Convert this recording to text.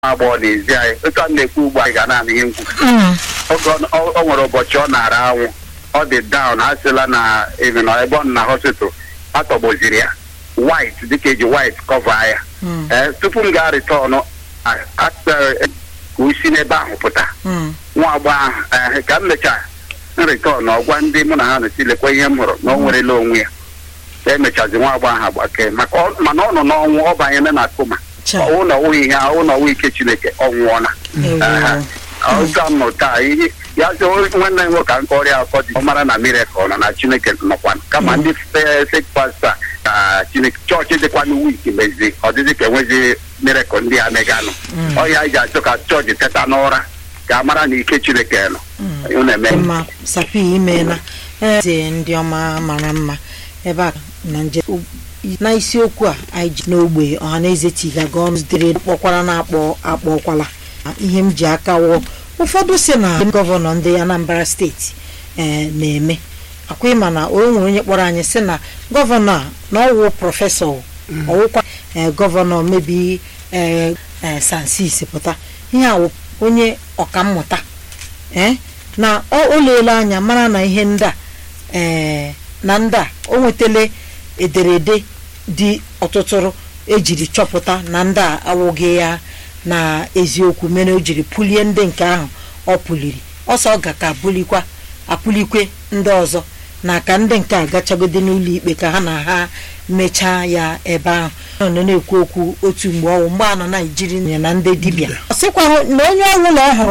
agbọghọ n'ezi anyị otu a na-ekwu ugbu anyị ga na-anụ ihe nkwu Mm. oge ọ- ọ ọ nwere ụbọchị ọ na-ara anwụ ọ dị down a sịla na even na ebe ọ nọ na hospital atọgboziri ya white dịka eji white cover ya Mm. ee tupu m gaa return ka o si n'ebe ahụ pụta Mm. nwa agbọghọ ahụ ee, ka m mechaa nrịtọn ọgwa ndị mụ na ha na-esi lekwa ihe m hụrụ na o nwerela onwe ya ka emechazi nwa agbọghọ ahụ agbake maka ọ- mana ọ nọ n'ọnwụ ọ banyere na koma Cha. ọwụ na ọwụghị ihe ọwụ na ọwụ ike chineke ọ nwụọla Ewo. Aha. ọzọ m nọ taa ihe ya sị o- nwanne m nwoke nke ọrịa akọ dị ọ mara na mirekọl nọ na chineke nọkwa kama ndị fek pasta ka chineke chọọchị dịkwanụ wik mezi ọ dịzị ka enwezi mirekọl ndị a meganụ ọ ya ji achọ ka chọọchị teta n'ụra ka a mara na ike chineke nọ ụ na-eme mma sapi imeela eze ndị ọma mara mma ebe a na nje na isiokwu a anyị ji n'ogbe ọhaneze tigaga ọnụ zitere kpọkwara na-akpọ akpọkwala ihe m ji aka wụọ ụfọdụ si na gọvanọ ndị Anambra steeti ee na-eme akwa ịma na o nwere onye kpọrọ anyị si na gọvanọ a na ọwụ prọfesọ ọwụkwa ee gọvanọ mebi ee ee sansis pụta ihe a wụ onye ọkammụta ee na ọ o leela anya mara na ihe ndị a ee na ndị a o nwetala ederede dị ọtụtụrụ ejiri chọpụta na ndị a awụghị ya na eziokwu mere o jiri pulie ndị nke ahụ ọ pụliri ọsọ ọ ga ka bulikwa apụlikwe ndị ọzọ na ka ndị nke a gachagode n'ụlọ ikpe ka ha na ha mechaa ya ebe ahụ ọ nọ na-ekwu okwu otu mgbe ọwụ mgbe a nọ na ijiri ya na ndị dibịa ọ sịkwa na onye ọbụla ọ hụrụ